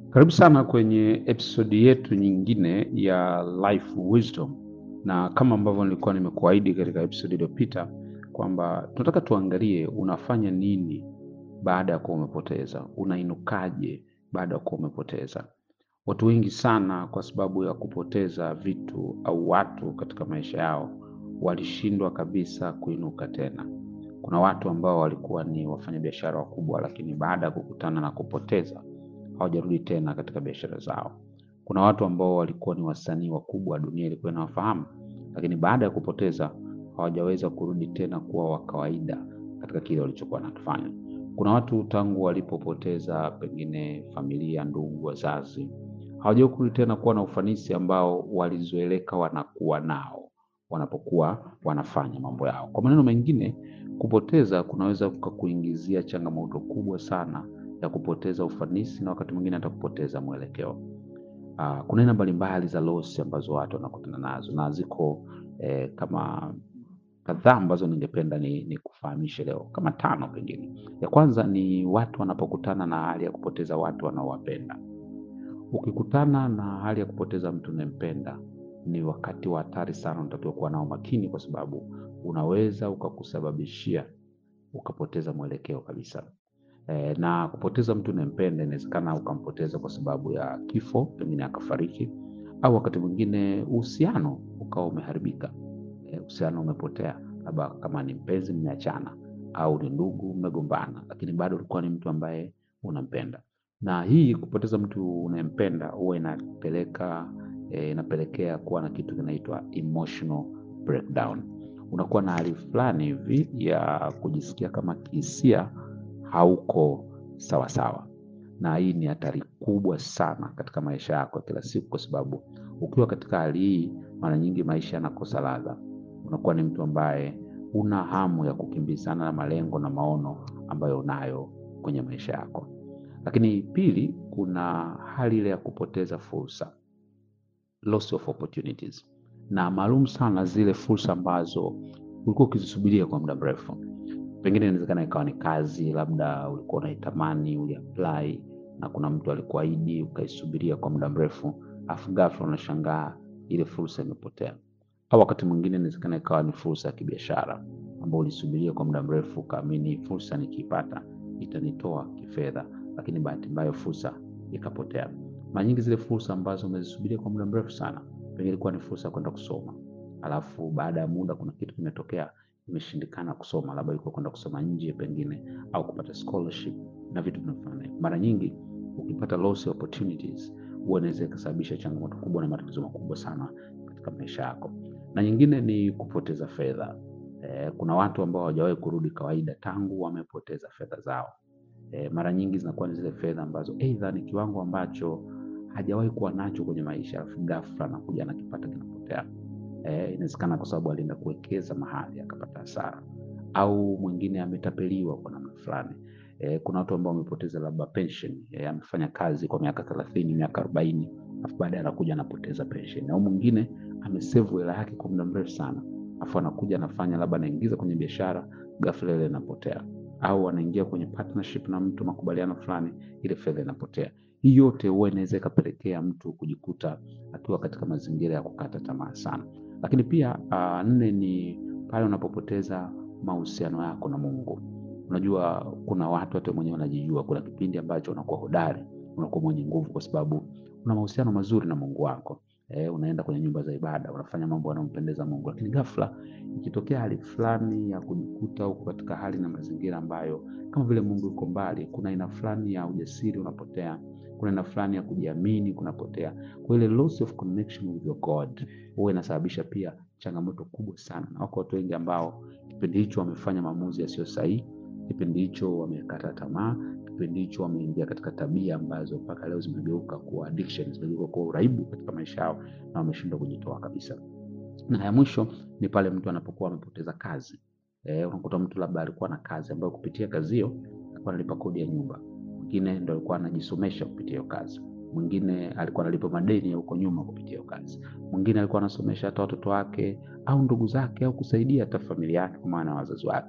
Karibu sana kwenye episodi yetu nyingine ya Life Wisdom, na kama ambavyo nilikuwa nimekuahidi katika episodi iliyopita kwamba tunataka tuangalie unafanya nini baada ya kuwa umepoteza, unainukaje baada ya kuwa umepoteza. Watu wengi sana, kwa sababu ya kupoteza vitu au watu katika maisha yao, walishindwa kabisa kuinuka tena. Kuna watu ambao walikuwa ni wafanyabiashara wakubwa, lakini baada ya kukutana na kupoteza hawajarudi tena katika biashara zao. Kuna watu ambao walikuwa ni wasanii wakubwa, dunia ilikuwa inawafahamu, lakini baada ya kupoteza hawajaweza kurudi tena kuwa wa kawaida katika kile walichokuwa nakifanya. Kuna watu tangu walipopoteza pengine familia, ndugu, wazazi, hawajawahi kurudi tena kuwa na ufanisi ambao walizoeleka wanakuwa nao wanapokuwa wanafanya mambo yao. Kwa maneno mengine, kupoteza kunaweza kukuingizia changamoto kubwa sana ya kupoteza ufanisi na wakati mwingine hata kupoteza mwelekeo. Uh, kuna aina mbalimbali za loss ambazo watu wanakutana nazo na ziko eh, kama kadhaa ambazo ningependa ni, ni kufahamishe leo kama tano pengine. Ya kwanza ni watu wanapokutana na hali ya kupoteza watu wanaowapenda. Ukikutana na hali ya kupoteza mtu unayempenda, ni wakati wa hatari sana, unatakiwa kuwa nao makini, kwa sababu unaweza ukakusababishia ukapoteza mwelekeo kabisa. E, na kupoteza mtu unayempenda inawezekana ukampoteza kwa sababu ya kifo, pengine akafariki, au wakati mwingine uhusiano ukawa umeharibika, uhusiano umepotea, labda kama ni mpenzi mmeachana, au ni ndugu mmegombana, lakini bado ulikuwa ni mtu ambaye unampenda. Na hii kupoteza mtu unayempenda huwa inapeleka e, inapelekea kuwa na kitu kinaitwa emotional breakdown. Unakuwa na hali fulani hivi ya kujisikia kama kihisia hauko sawa sawa, na hii ni hatari kubwa sana katika maisha yako ya kila siku, kwa sababu ukiwa katika hali hii, mara nyingi maisha yanakosa ladha. Unakuwa ni mtu ambaye una hamu ya kukimbizana na malengo na maono ambayo unayo kwenye maisha yako. Lakini pili, kuna hali ile ya kupoteza fursa, loss of opportunities, na maalum sana zile fursa ambazo ulikuwa ukizisubiria kwa muda mrefu pengine inawezekana ikawa ni kazi, labda ulikuwa unaitamani, uliapply na kuna mtu alikuahidi, ukaisubiria kwa muda mrefu, afu ghafla unashangaa ile fursa imepotea. Au wakati mwingine inawezekana ikawa ni fursa ya kibiashara ambayo ulisubiria kwa muda mrefu, ukaamini fursa nikiipata itanitoa kifedha, lakini bahati mbaya fursa ikapotea. Mara nyingi zile fursa ambazo umezisubiria kwa muda mrefu sana, pengine ilikuwa ni fursa ya kwenda kusoma, alafu baada ya muda kuna kitu kimetokea imeshindikana kusoma, labda ilikuwa kwenda kusoma nje pengine, au kupata scholarship na vitu vinavyofanana. Mara nyingi ukipata loss opportunities, huwa inaweza ikasababisha changamoto kubwa na matatizo makubwa sana katika maisha yako. Na nyingine ni kupoteza fedha. E, kuna watu ambao hawajawahi kurudi kawaida tangu wamepoteza fedha zao. E, mara nyingi zinakuwa ni zile fedha ambazo aidha ni kiwango ambacho hajawahi kuwa nacho kwenye maisha, alafu ghafla anakuja anakipata kinapotea. Eh, inawezekana kwa sababu alienda kuwekeza mahali akapata hasara, au mwingine ametapeliwa kwa namna fulani. Eh, kuna watu ambao wamepoteza labda pension, eh, amefanya kazi kwa miaka thelathini, miaka arobaini, afu baadaye anakuja anapoteza pension, au mwingine amesevu hela yake kwa muda mrefu sana, afu anakuja anafanya labda anaingiza kwenye biashara, ghafla ile inapotea, au anaingia kwenye partnership na mtu, makubaliano fulani, ile fedha inapotea. Hii yote huwa inaweza ikapelekea mtu kujikuta akiwa katika mazingira ya kukata tamaa sana. Lakini pia uh, nne ni pale unapopoteza mahusiano yako na Mungu. Unajua, kuna watu hata mwenyewe wanajijua, kuna kipindi ambacho unakuwa hodari, unakuwa mwenye nguvu kwa sababu una mahusiano mazuri na Mungu wako. Eh, unaenda kwenye nyumba za ibada, unafanya mambo yanayompendeza Mungu, lakini ghafla ikitokea hali fulani ya kujikuta huko katika hali na mazingira ambayo kama vile Mungu yuko mbali, kuna aina fulani ya ujasiri unapotea, kuna aina fulani ya kujiamini kunapotea. Kwa ile loss of connection with your God huwa inasababisha pia changamoto kubwa sana, na wako watu wengi ambao kipindi hicho wamefanya maamuzi yasiyo sahihi, kipindi hicho wamekata tamaa, kipindi hicho wameingia katika tabia ambazo mpaka leo zimegeuka kuwa addiction, zimegeuka kuwa uraibu katika maisha yao na wameshindwa kujitoa kabisa. Na ya mwisho ni pale mtu anapokuwa amepoteza kazi. Eh, unakuta mtu labda alikuwa na kazi ambayo kupitia kazi hiyo alikuwa analipa kodi ya nyumba, mwingine ndo alikuwa anajisomesha kupitia hiyo kazi, mwingine alikuwa analipa madeni ya huko nyuma kupitia hiyo kazi, mwingine alikuwa anasomesha hata watoto wake au ndugu zake au kusaidia hata familia yake kwa maana wazazi wake.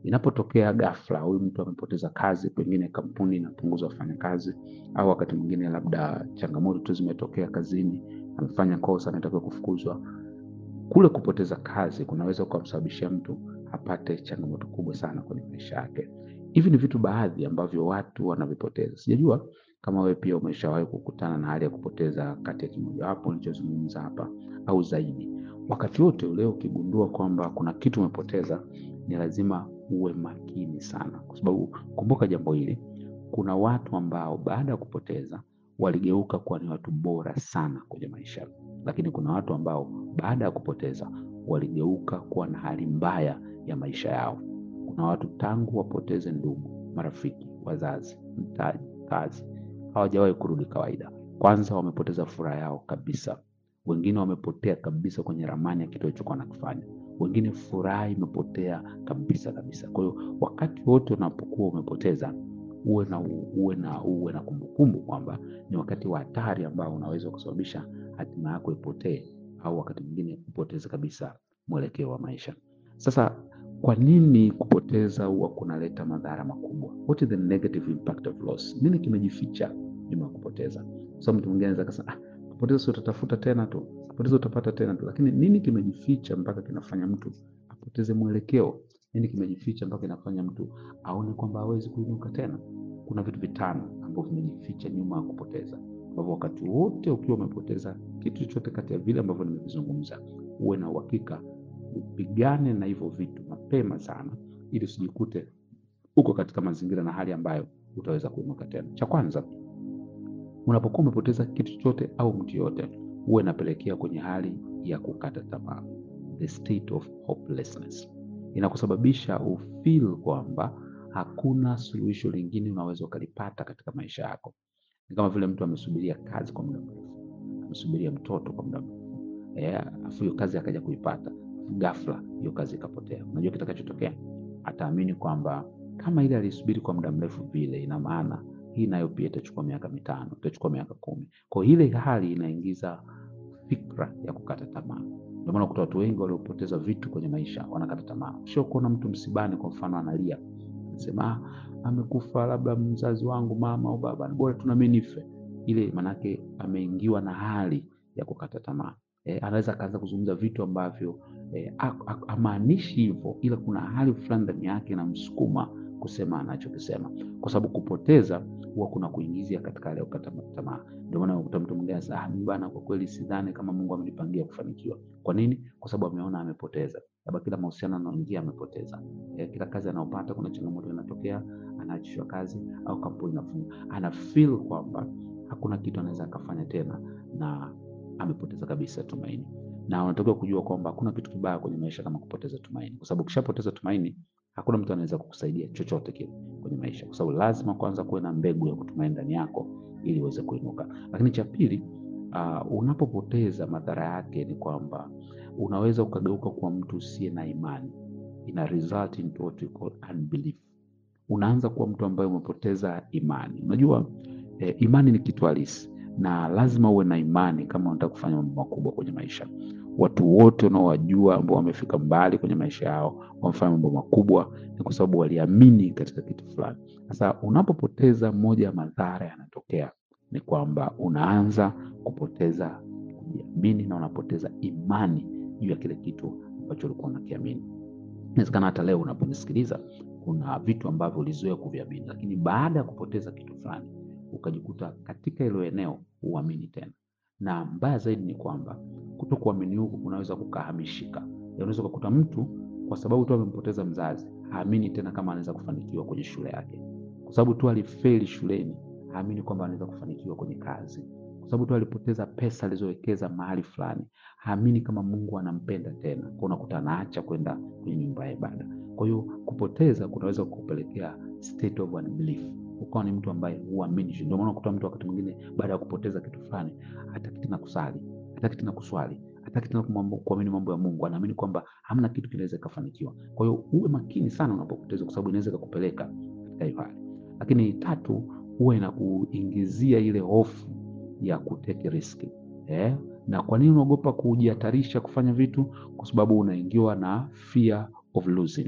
Inapotokea ghafla huyu mtu amepoteza kazi, pengine kampuni inapunguza wafanyakazi, au wakati mwingine labda changamoto tu zimetokea kazini, amefanya kosa, anatakiwa kufukuzwa. Kule kupoteza kazi kunaweza kumsababishia mtu apate changamoto kubwa sana kwenye maisha yake. Hivi ni vitu baadhi ambavyo watu wanavipoteza. Sijajua kama wewe pia umeshawahi kukutana na hali ya kupoteza kati ya kimojawapo nilichozungumza hapa au zaidi. Wakati wote ule ukigundua kwamba kuna kitu umepoteza, ni lazima uwe makini sana, kwa sababu kumbuka jambo hili, kuna watu ambao baada ya kupoteza waligeuka kuwa ni watu bora sana kwenye maisha, lakini kuna watu ambao baada ya kupoteza waligeuka kuwa na hali mbaya ya maisha yao. Kuna watu tangu wapoteze ndugu, marafiki, wazazi, mtaji, kazi, hawajawahi kurudi kawaida. Kwanza wamepoteza furaha yao kabisa, wengine wamepotea kabisa kwenye ramani ya kitu walichokuwa wanakifanya, wengine furaha imepotea kabisa kabisa. Kwa hiyo wakati wote unapokuwa umepoteza, uwe na uwe na uwe na kumbukumbu kwamba ni wakati wa hatari ambao unaweza kusababisha hatima yako ipotee, au wakati mwingine upoteze kabisa mwelekeo wa maisha. Sasa kwa nini kupoteza huwa kunaleta madhara makubwa? What is the negative impact of loss? Nini kimejificha nyuma ya kupoteza? Kwa sababu mtu mwingine anaweza akasema ah, kupoteza si utatafuta tena tu, kupoteza utapata tena tu, lakini nini kimejificha mpaka kinafanya mtu apoteze mwelekeo? Nini kimejificha mpaka kinafanya mtu aone kwamba hawezi kuinuka tena? Kuna vitu vitano ambavyo vimejificha nyuma ya kupoteza, ambavyo wakati wote ukiwa umepoteza kitu chochote kati ya vile ambavyo nimevizungumza, uwe na uhakika upigane na hivyo vitu mapema sana, ili usijikute uko katika mazingira na hali ambayo utaweza kuinuka tena. Cha kwanza, unapokuwa umepoteza kitu chochote au mtu yoyote, huwa inapelekea kwenye hali ya kukata tamaa, the state of hopelessness. Inakusababisha ufeel kwamba hakuna suluhisho lingine unaweza ukalipata katika maisha yako. Ni kama vile mtu amesubiria kazi kwa muda mrefu, amesubiria mtoto kwa muda mrefu, eh, afu hiyo kazi akaja kuipata ghafla hiyo kazi ikapotea. Unajua kitakachotokea? Ataamini kwamba kama ile alisubiri kwa muda mrefu vile, ina maana hii nayo pia itachukua miaka mitano, itachukua miaka kumi. Kwa hiyo ile hali inaingiza fikra ya kukata tamaa. Ndio maana kuta watu wengi waliopoteza vitu kwenye maisha wanakata tamaa. Sio kuona mtu msibani, kwa mfano, analia anasema, ah, amekufa labda mzazi wangu, mama au baba, bora tu na mimi nife. Ile manake ameingiwa na hali ya kukata tamaa. E, anaweza akaanza kuzungumza vitu ambavyo e, amaanishi hivyo, ila kuna hali fulani ndani yake inamsukuma kusema anachokisema, kwa sababu kupoteza huwa kuna kuingizia katika hali ya kukata tamaa. Ndio maana unakuta mtu mwingine anasema ah, mimi bana, kwa kweli sidhani kama Mungu amenipangia kufanikiwa. Kwa nini? Kwa sababu ameona amepoteza, labda kila mahusiano anaoingia amepoteza, e, kila kazi anayopata kuna changamoto inatokea, anaachishwa kazi au kampuni inafunga, ana feel kwamba hakuna kitu anaweza akafanya tena na amepoteza kabisa tumaini. Na unatakiwa kujua kwamba hakuna kitu kibaya kwenye maisha kama kupoteza tumaini, kwa sababu ukishapoteza tumaini hakuna mtu anaweza kukusaidia chochote kile kwenye maisha, kwa sababu lazima kwanza kuwe na mbegu ya kutumaini ndani yako ili uweze kuinuka. Lakini cha pili, uh, unapopoteza madhara yake ni kwamba unaweza ukageuka kuwa mtu usiye na imani, ina result into what we call unbelief. Unaanza kuwa mtu ambaye umepoteza imani. Unajua eh, imani ni kitu halisi na lazima uwe na imani kama unataka kufanya mambo makubwa kwenye maisha. Watu wote unaowajua ambao wamefika mbali kwenye maisha yao, wamefanya mambo makubwa, ni kwa sababu waliamini katika kitu fulani. Sasa unapopoteza, moja ya madhara yanatokea ni kwamba unaanza kupoteza kujiamini na unapoteza imani juu ya kile kitu ambacho ulikuwa unakiamini. Inawezekana hata leo unaponisikiliza, kuna vitu ambavyo ulizoea kuviamini, lakini baada ya kupoteza kitu fulani ukajikuta katika hilo eneo huamini tena, na mbaya zaidi ni kwamba kuto kuamini huku kunaweza kukahamishika. Unaweza kukuta mtu kwa sababu tu amempoteza mzazi haamini tena kama anaweza kufanikiwa kwenye shule yake, kwa sababu tu alifeli shuleni haamini kwamba anaweza kufanikiwa kwenye kazi, kwa sababu tu alipoteza pesa alizowekeza mahali fulani haamini kama Mungu anampenda tena, kwa unakuta anaacha kwenda kwenye nyumba ya ibada. Kwa hiyo kupoteza kunaweza kukupelekea state of unbelief ukawa ni mtu ambaye huamini. Ndio maana unakuta mtu wakati mwingine baada ya kupoteza kitu fulani hataki tena kusali, hataki tena kuswali, hataki tena kuamini mambo ya Mungu, anaamini kwamba hamna kitu kinaweza kufanikiwa. Kwa hiyo uwe makini sana unapopoteza, kwa sababu inaweza kukupeleka katika hiyo hali. Lakini tatu, huwa inakuingizia ile hofu ya kuteke riski eh? Na kwa nini unaogopa kujihatarisha kufanya vitu? Kwa sababu unaingiwa na fear of losing.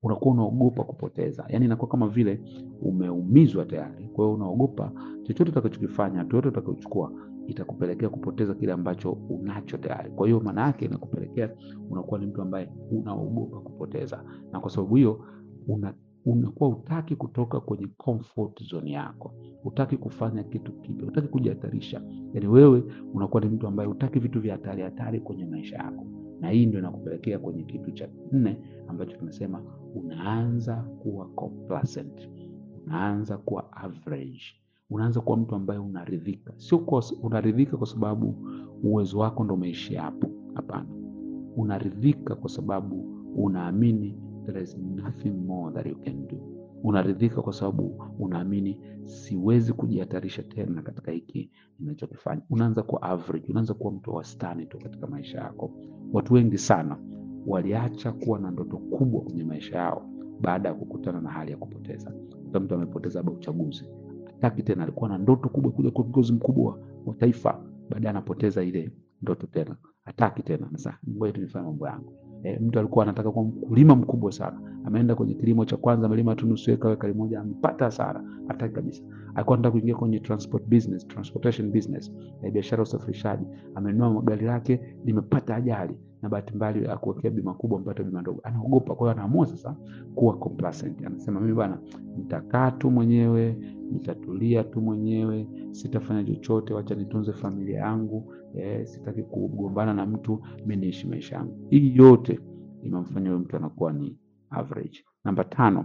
unakuwa unaogopa kupoteza, yaani inakuwa kama vile umeumizwa tayari. Kwa hiyo unaogopa chochote utakachokifanya, hatua yote utakayochukua itakupelekea kupoteza kile ambacho unacho tayari. Kwa hiyo maana yake inakupelekea unakuwa ni mtu ambaye unaogopa kupoteza, na kwa sababu hiyo una unakuwa utaki kutoka kwenye comfort zone yako, utaki kufanya kitu kipya, utaki kujihatarisha. Yani wewe unakuwa ni mtu ambaye utaki vitu vya hatari hatari kwenye maisha yako, na hii ndio inakupelekea kwenye kitu cha nne ambacho tunasema unaanza kuwa complacent, unaanza kuwa average, unaanza kuwa mtu ambaye unaridhika. Sio kwa unaridhika kwa sababu uwezo wako ndo umeishia hapo, hapana. Unaridhika kwa sababu unaamini there is nothing more that you can do. Unaridhika kwa sababu unaamini siwezi kujihatarisha tena katika hiki ninachokifanya. Unaanza kuwa average, unaanza kuwa mtu wa wastani tu katika maisha yako. Watu wengi sana waliacha kuwa na ndoto kubwa kwenye maisha yao baada ya kukutana na hali ya kupoteza. Kuta mtu amepoteza labda uchaguzi, hataki tena, alikuwa na ndoto kubwa kuja kuwa kiongozi mkubwa wa taifa, baadaye anapoteza ile ndoto tena, hataki tena. Sasa ngoja tu nifanye mambo yangu. E, mtu alikuwa anataka kuwa mkulima mkubwa sana, ameenda kwenye kilimo cha kwanza, amelima tu nusu eka, ekari moja, amepata hasara, hataki kabisa. Alikuwa anataka kuingia kwenye transport business, transportation business, e, biashara ya usafirishaji, amenunua gari lake limepata ajali na bahati mbaya akuwekea bima kubwa, mpata bima ndogo, anaogopa. Kwa hiyo anaamua sasa kuwa complacent, anasema mimi bwana, nitakaa tu mwenyewe, nitatulia tu mwenyewe, sitafanya chochote, wacha nitunze familia yangu. Eh, sitaki kugombana na mtu, mi niishi maisha yangu. Hii yote inamfanya huyo mtu anakuwa ni average. Namba tano,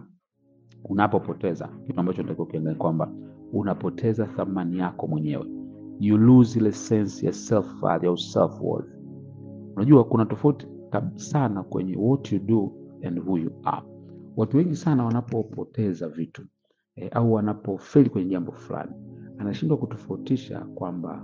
unapopoteza kitu ambacho natakiwa ukiangalia kwamba unapoteza thamani yako mwenyewe, you lose ile sense ya self value au self worth. Unajua kuna tofauti sana kwenye what you do and who you are. Watu wengi sana wanapopoteza vitu eh, au wanapofeli kwenye jambo fulani, anashindwa kutofautisha kwamba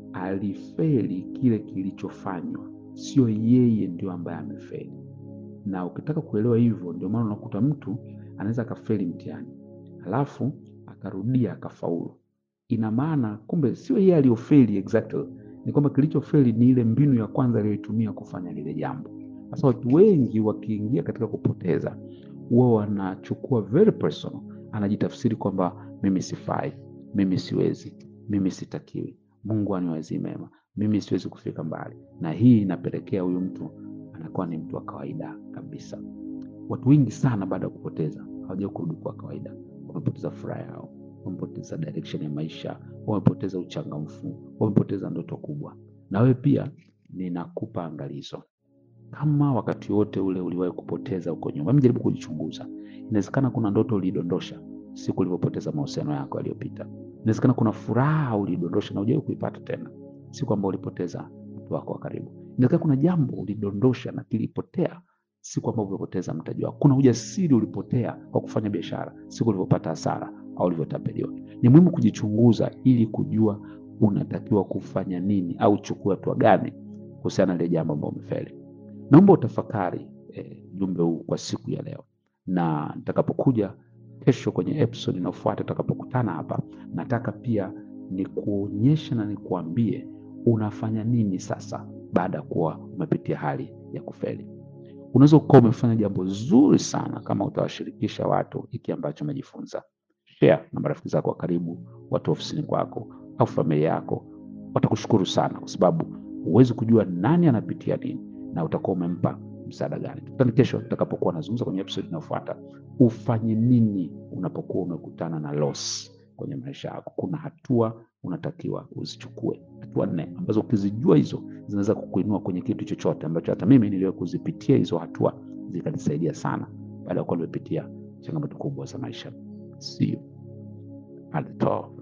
alifeli kile kilichofanywa, sio yeye ndio ambaye amefeli. Na ukitaka kuelewa hivyo, ndio maana unakuta mtu anaweza akafeli mtihani alafu akarudia akafaulu. Ina maana kumbe sio yeye aliyofeli exactly, ni kwamba kilichofeli ni ile mbinu ya kwanza aliyoitumia kufanya lile jambo. Sasa watu wengi wakiingia katika kupoteza, huwa wanachukua very personal, anajitafsiri kwamba mimi sifai, mimi siwezi, mimi sitakiwi Mungu aniwazie mema, mimi siwezi kufika mbali. Na hii inapelekea huyu mtu anakuwa ni mtu wa kawaida kabisa. Watu wengi sana baada ya kupoteza hawajawahi kurudi kwa kawaida. Wamepoteza furaha yao, wamepoteza direction ya maisha, wamepoteza uchangamfu, wamepoteza ndoto kubwa. Na wewe pia ninakupa angalizo, kama wakati wote ule uliwahi kupoteza huko nyuma, jaribu kujichunguza. Inawezekana kuna ndoto ulidondosha siku ulipopoteza mahusiano yako yaliyopita. Inawezekana kuna furaha ulidondosha na hujawahi kuipata tena siku ambayo ulipoteza mtu wako wa karibu. Inawezekana kuna jambo ulidondosha na kilipotea siku ambayo ulipoteza mtaji wako. Kuna ujasiri ulipotea kwa kufanya biashara siku ulipopata hasara au ulivyotapeliwa. Ni muhimu kujichunguza ili kujua unatakiwa kufanya nini au chukua hatua gani kuhusiana na ile jambo ambalo umefeli. Naomba utafakari ujumbe eh, huu kwa siku ya leo, na nitakapokuja kesho kwenye episode inayofuata tutakapokutana hapa, nataka pia nikuonyeshe na nikuambie unafanya nini sasa baada ya kuwa umepitia hali ya kufeli. Unaweza ukawa umefanya jambo zuri sana kama utawashirikisha watu hiki ambacho umejifunza. Share na marafiki zako wa karibu, watu ofisini kwako au familia yako, watakushukuru sana, kwa sababu huwezi kujua nani anapitia nini na utakuwa umempa msaada gani. Tukutane kesho tutakapokuwa nazungumza kwenye episode inayofuata, ufanye nini unapokuwa umekutana na loss kwenye maisha yako. Kuna hatua unatakiwa uzichukue, hatua nne ambazo ukizijua hizo zinaweza kukuinua kwenye kitu chochote ambacho hata mimi niliwahi kuzipitia hizo hatua zikanisaidia sana baada ya kuwa nimepitia changamoto kubwa za maisha. See you at the top.